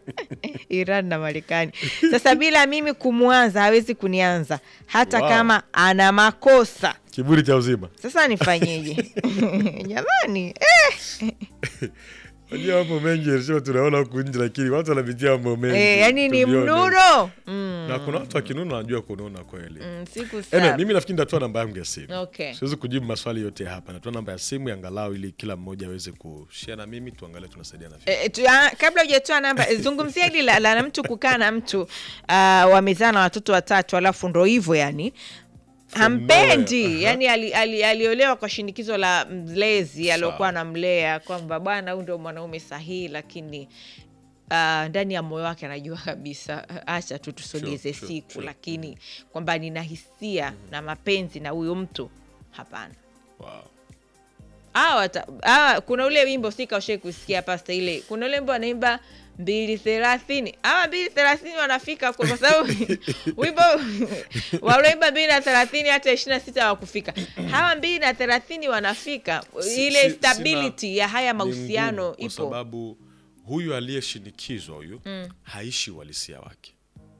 Iran na Marekani. Sasa bila mimi kumwanza hawezi kunianza hata Wow. kama ana makosa. Kiburi cha uzima. Sasa nifanyeje? Jamani, eh, Unajua mambo mengi Elisheba tunaona huku nje, lakini watu wanapitia mambo mengi. eh, yani ni to be honest. mnuno mm, Na kuna watu wakinuna wanajua kununa kweli. mm, siku Ene, saba. mimi nafikiri nitatoa namba yangu ya simu. Okay. Siwezi kujibu maswali yote hapa. Natoa namba ya simu ya angalau ili kila mmoja aweze kushare na mimi tuangalie tunasaidiana vipi. Eh, tu- ah, kabla hujatoa namba eh, zungumzia hili la, la mtu kukaa na mtu uh, wamezaa na watoto watatu alafu ndo hivyo yani hampendi nowhere, aha. yani ali, ali, aliolewa kwa shinikizo la mlezi Sawa. aliokuwa anamlea kwamba bwana huyu ndo mwanaume sahihi lakini uh, ndani ya moyo wake anajua kabisa acha tu tusogeze Sure, sure, siku sure. lakini kwamba nina hisia na mapenzi na huyu mtu hapana Wow. Hawa ta- hawa kuna ule wimbo sikaushai kusikia pasta ile kuna ule wimbo anaimba mbili thelathini hawa mbili thelathini wanafika kwa kwa sababu wimbo walioimba mbili na thelathini hata ishiri na sita hawakufika hawa mbili na thelathini wanafika Si- ile si- stability sina- ya haya ni mahusiano ngumu, kwa ipo sababu huyu aliyeshinikizwa huyu haishi uhalisia wake,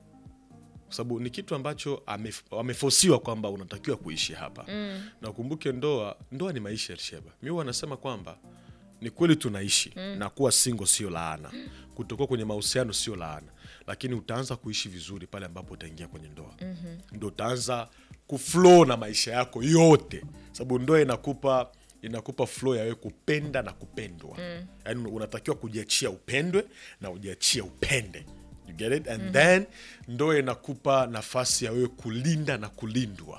kwa sababu ni kitu ambacho amef- amefosiwa kwamba unatakiwa kuishi hapa na ukumbuke, ndoa ndoa ni maisha. Elsheba, mi huwa anasema kwamba ni kweli tunaishi na kuwa single sio laana, kutokuwa kwenye mahusiano sio laana, lakini utaanza kuishi vizuri pale ambapo utaingia kwenye ndoa ndo utaanza kuflow na maisha yako yote, sababu ndoa inakupa inakupa flow ya wewe kupenda na kupendwa mm. Yaani unatakiwa kujiachia upendwe na ujiachie upende you get it and then ndoa inakupa nafasi ya wewe kulinda na kulindwa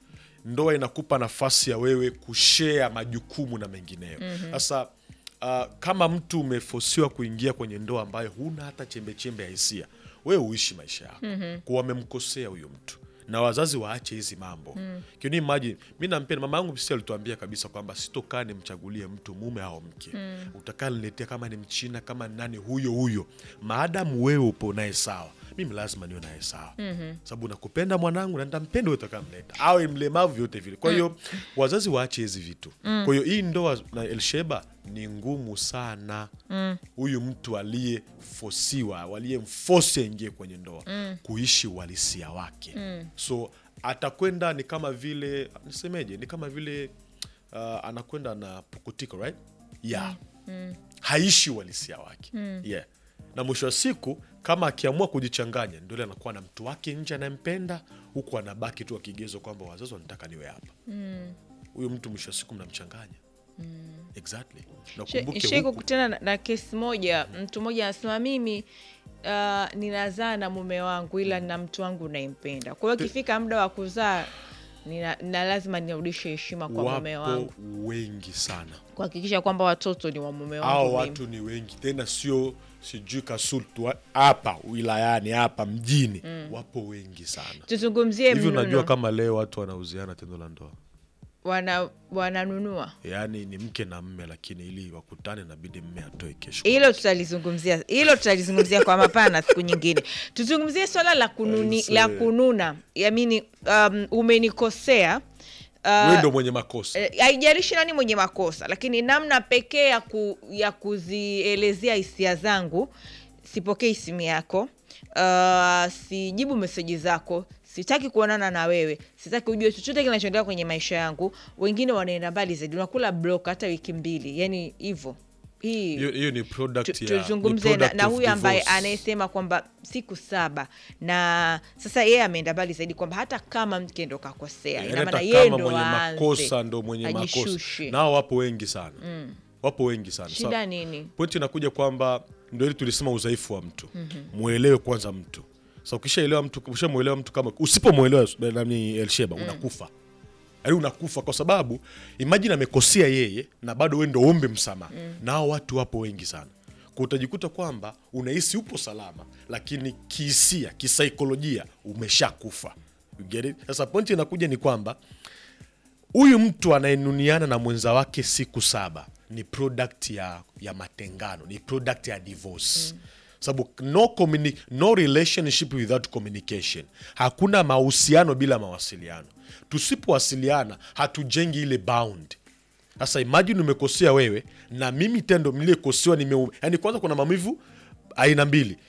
ndoa inakupa nafasi ya wewe kushea majukumu na mengineyo sasa uh, kama mtu umefosiwa kuingia kwenye ndoa ambayo huna hata chembechembe ya hisia wewe uishi maisha yako mm kwa wamemkosea huyo mtu na wazazi waache hizi mambo mm. Can you imagine mi nampenda mama yangu sisi alituambia kabisa kwamba sitokaa nimchagulie mtu mume au mke mm. utakaa niletea kama ni mchina kama ni nani huyo huyo maadamu wewe upo naye sawa mimi lazima niwe naye sawa mm-hmm. sababu nakupenda mwanangu na nitampenda wewe utakamleta awe mlemavu vyote vile kwa hiyo wazazi waache hizi vitu kwa hiyo hii ndoa na Elsheba ni ngumu sana huyu mtu aliyefosiwa aliyemfosi aingie kwenye ndoa kuishi uhalisia wake so atakwenda ni kama vile nisemeje ni kama vile uh, anakwenda na pukutiko right yeah haishi uhalisia wake yeah na mwisho wa siku kama akiamua kujichanganya ndio ile anakuwa na mtu wake nje anayempenda huku anabaki tu akigezo kwamba wazazi wanataka niwe hapa huyu mtu mwisho wa siku mnamchanganya exactly na ukumbuke shai huku- kukutana na, na kesi moja mtu mmoja anasema mimi uh, ninazaa na mume wangu ila na mtu wangu naimpenda kwa hiyo ikifika muda wa kuzaa nina, na lazima nirudishe heshima kwa mume wapo wangu wengi sana kuhakikisha kwamba watoto ni wa mume wangu hao mimi. watu ni wengi tena sio sijui kasultu wa- hapa wilayani hapa mjini wapo wengi sana tuzungumzie hivi unajua mnuno kama leo watu wanauziana tendo la ndoa wana wananunua yaani ni mke na mme lakini ili wakutane nabidi mme atoe kesho hilo tutalizungumzia hilo tutalizungumzia kwa mapana siku nyingine tuzungumzie swala la kununi, Aise. la kununa yamini um, umenikosea wewe uh, ndo mwenye makosa Eh, haijalishi nani mwenye makosa lakini namna pekee ya, ku, ya kuzielezea hisia zangu sipokei simu yako uh, sijibu meseji zako sitaki kuonana na wewe sitaki ujue chochote kinachoendelea kwenye maisha yangu wengine wanaenda mbali zaidi unakula block hata wiki mbili yani hivyo hii hiyo hiyo ni product tu- ya ni tuzungumze na, product na of huyu ambaye divorce. anayesema kwamba siku saba na sasa yeye ameenda mbali zaidi kwamba hata kama mke ndo kakosea Yaani ina maana hata yeye kama ndo mwenye aanze, makosa ndo mwenye ajishushe. makosa nao wapo wengi sana wapo wengi sana shida Sa- nini pointi inakuja kwamba ndo ili tulisema udhaifu wa mtu mwelewe kwanza mtu sa ukishaelewa mtu ukishamwelewa mtu kama usipomwelewa nani elsheba unakufa yaani unakufa kwa sababu imajini amekosea yeye na bado we ndo ombe msamaha nao watu wapo wengi sana Kwa utajikuta kwamba unahisi upo salama lakini kihisia kisaikolojia umeshakufa You get it? sasa pointi inakuja ni kwamba huyu mtu anayenuniana na mwenza wake siku saba ni product ya, ya matengano ni product ya divorce sababu no, communi- no relationship without communication hakuna mahusiano bila mawasiliano tusipowasiliana hatujengi ile bound sasa imagine umekosea wewe na mimi tendo mliekosewa nime yani kwanza kuna maumivu aina mbili